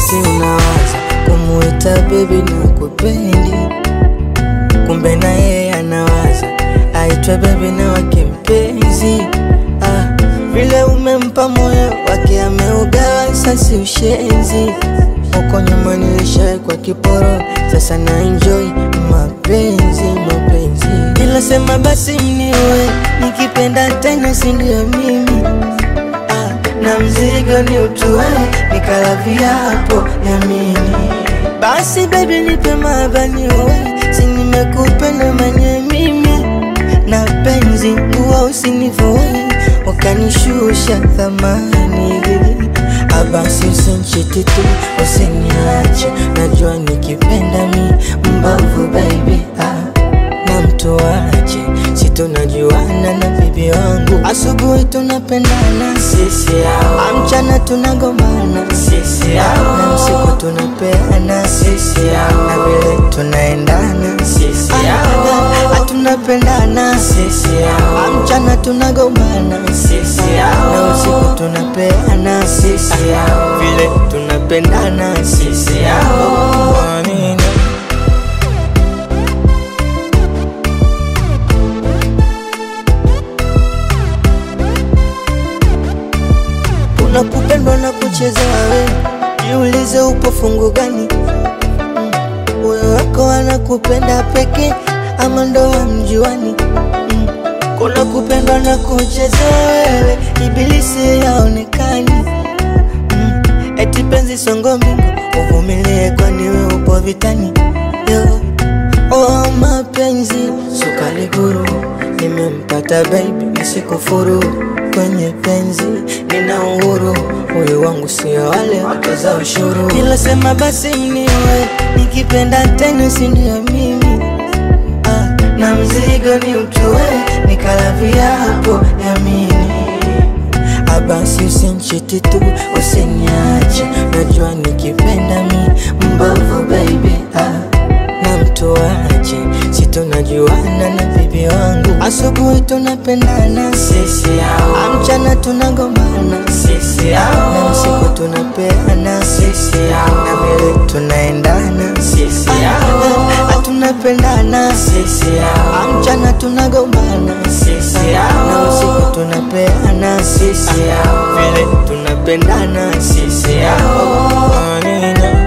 basi unawaza kumuita bebi na kupendi, kumbe na yeye anawaza aitwe bebi na wake mpenzi. Ah, vile umempa moyo wake ameugawa, sasi ushenzi. Huko nyuma nilishawekwa kiporo, sasa na enjoy mapenzi mapenzi. Ila sema basi mniwe, nikipenda tena si ndio mimi ah, na mzigo ni utue, nikala viapo yamini. Basi baby nipe mabaniwe, si nimekupenda mwenye mimi na penzi nguo usinivue, ukanishusha thamani Abasi usinchiti tu, usiniache, najua nikipenda mi mbavu baby ah, na mtu wache, si tunajuana na bibi wangu, asubuhi tunapendana sisi hao, mchana tunagombana sisi hao, na usiku tunapeana sisi hao, na vile tunaendana sisi hao, tunapendana sisi hao, mchana tunagombana sisi hao, na usiku tunapeana sisi hao, vile tunapendana sisi hao. Amina. Kuna kupendwa na kuchezewa we, jiulize upo fungu gani? Moyo wako anakupenda peke ama ndo hamjuani? Mm. Kuna kupendwa na kuchezewa wewe, ibilisi yaonekani. Mm. Eti penzi songo mbingu, uvumilie kwani we upo vitani. Yo. Oh, mapenzi sukari guru, nimempata baby nisikufuru kwenye penzi, nina uhuru, huyu wangu sio wale watoza ushuru. Ila sema basi mniwe, nikipenda tena si ndio mimi ah, na mzigo ni utue, nikala viapo yamini Abasi usinchiti tu, usiniache, najua nikipenda mi mbovu baby ah, na mtu wache, si tunajuana na bibi wangu, asubuhi tunapendana sisi hao, mchana tunagombana sisi hao, na usiku tunapeana sisi hao, na vile tunaendana sisi hao, tunapendana sisi hao, mchana tunagombana sisi hao, na usiku tunapeana sisi hao, vile tunapendana sisi hao. Amina.